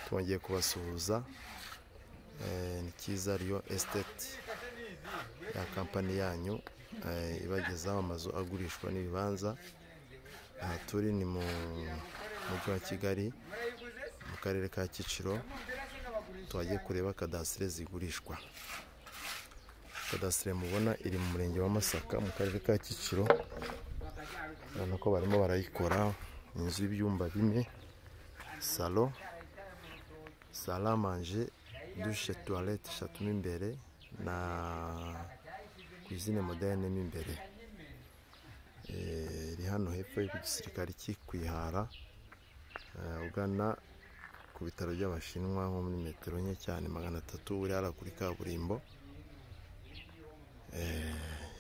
twongeye kubasuhuza ni cyiza riyo esiteti ya kampani yanyu ibagezaho amazu agurishwa n'ibibanza aha turi ni mu mujyi wa kigali mu karere ka kiciro twagiye kureba kadasire zigurishwa kadasire mubona iri mu murenge wa masaka mu karere ka kiciro urabona ko barimo barayikora inzu y'ibyumba bine salo salamanje dushe tuwarete eshatu mo imbere na kuzine moderne mo imbere iri hano hepfo y'igisirikare cy'i kwihara ugana ku bitaro by'abashinwa nko muri metero nke cyane magana atatu uri hariya kuri kaburimbo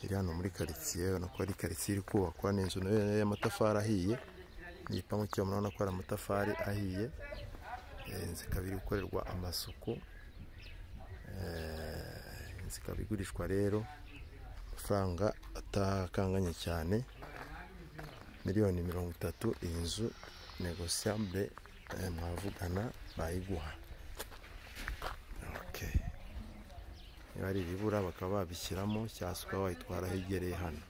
iri hano muri karitsiye urabona ko ari karitsiye iri kubakwa ni inzu nayo y'amatafari ahiye igipangu cyayo murabona ko ari amatafari ahiye inzu ikaba iri gukorerwa amasuku inzu ikaba igurishwa rero amafaranga atakanganye cyane miliyoni mirongo itatu iyi nzu negosiyambure mwavugana bayiguha niba ari ibibura bakaba babishyiramo cyangwa se ukaba wayitwara ahegereye hano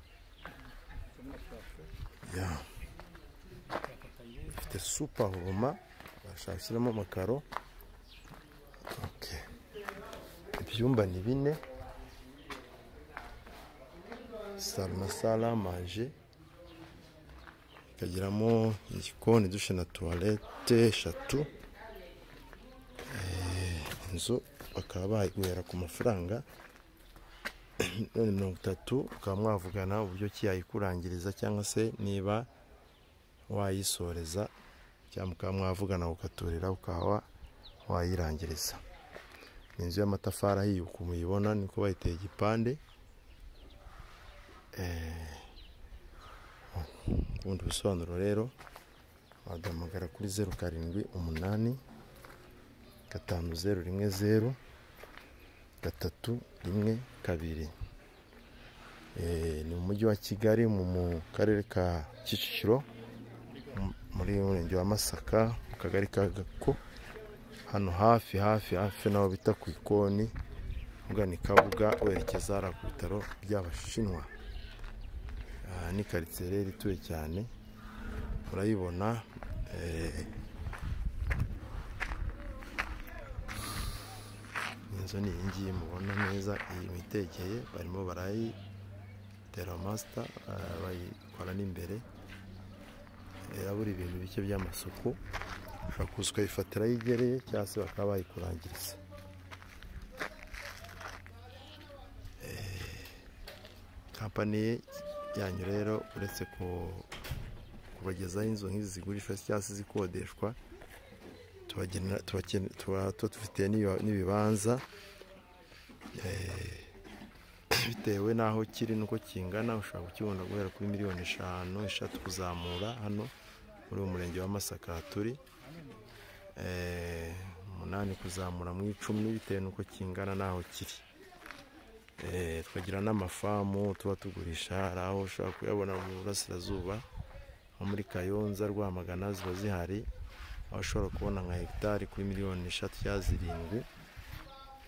ifite supa huruma bashaka gushyiramo amakaro ibyumba ni bine salo na salamanje ikagiramo igikoni dushe na tuwarete eshatu inzu bakaba bayiguhera ku mafaranga miliyoni mirongo itatu ukaba mwavugana uburyo ki yayikurangiriza cyangwa se niba wayisoreza cyangwa ukaba mwavugana ukaturira ukaba wayirangiriza ni inzu y'amatafari ahiye uko muyibona niko bayiteye igipande ubundi busobanuro rero waduhamagara kuri zeru karindwi umunani gatanu zeru rimwe zeru gatatu rimwe kabiri ni mu mujyi wa kigali mu karere ka kicukiro muri murenge wa masaka mu kagari ka gako hano hafi hafi hafi n'aho bita ku ikoni ugana ikabuga werekeza hariya ku bitaro by'abashinwa aha ni karitsiye rero ituwe cyane urayibona inzu ni iyi ngiyi mubona neza iyi mitegeye barimo barayitera masita bayikora n'imbere irabura ibintu bike by'amasuku ushobora kuza ukayifatira aho igereye cyangwa se bakaba bayikurangiriza kampani yanyu rero uretse kubagezaho inzu nk'izi zigurishwa cyangwa se zikodeshwa tuba dufite n'ibibanza bitewe n'aho kiri n'uko kingana ushobora kukibona guhera kuri miliyoni eshanu eshatu kuzamura hano muri uwo murenge wa masaka turi umunani kuzamura mu icumi bitewe n'uko kingana n'aho kiri tukagira n'amafamu tuba tugurisha hari aho ushobora kuyabona mu burasirazuba nko muri kayonza rwamagana ziba zihari aho ushobora kubona nka hegitari kuri miliyoni eshatu cyangwa zirindwi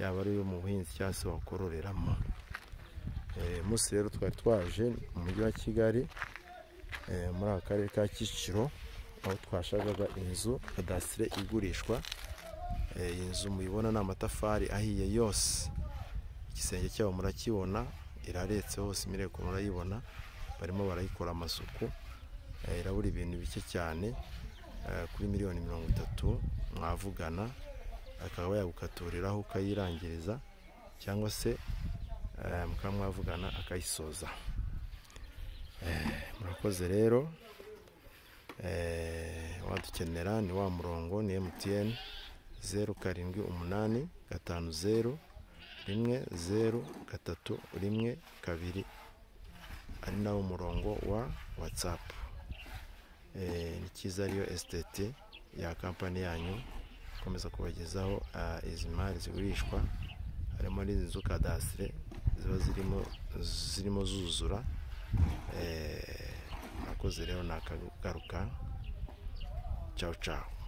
yaba ari iyo mu buhinzi cyangwa se wakororeramo munsi rero twari twaje mu mujyi wa kigali muri aka karere ka kicukiro aho twashakaga inzu kadasire igurishwa iyi nzu muyibona ni amatafari ahiye yose igisenge cyabo murakibona iraretse hose imireko murayibona barimo barayikora amasuku irabura ibintu bike cyane kuri miliyoni mirongo itatu mwavugana akaba yagukaturiraho ukayirangiriza cyangwa se mukaba mwavugana akayisoza murakoze rero wadukenera ni wa murongo ni emutiyeni zeru karindwi umunani gatanu zeru rimwe zeru gatatu rimwe kabiri ari nawo murongo wa watsapu ni cyiza ariyo esiteti ya kampani yanyu ikomeza kubagezaho izi mari zigurishwa harimo n'inzu kadasire ziba zirimo zirimo zuzura murakoze rero nakagaruka cawu cawu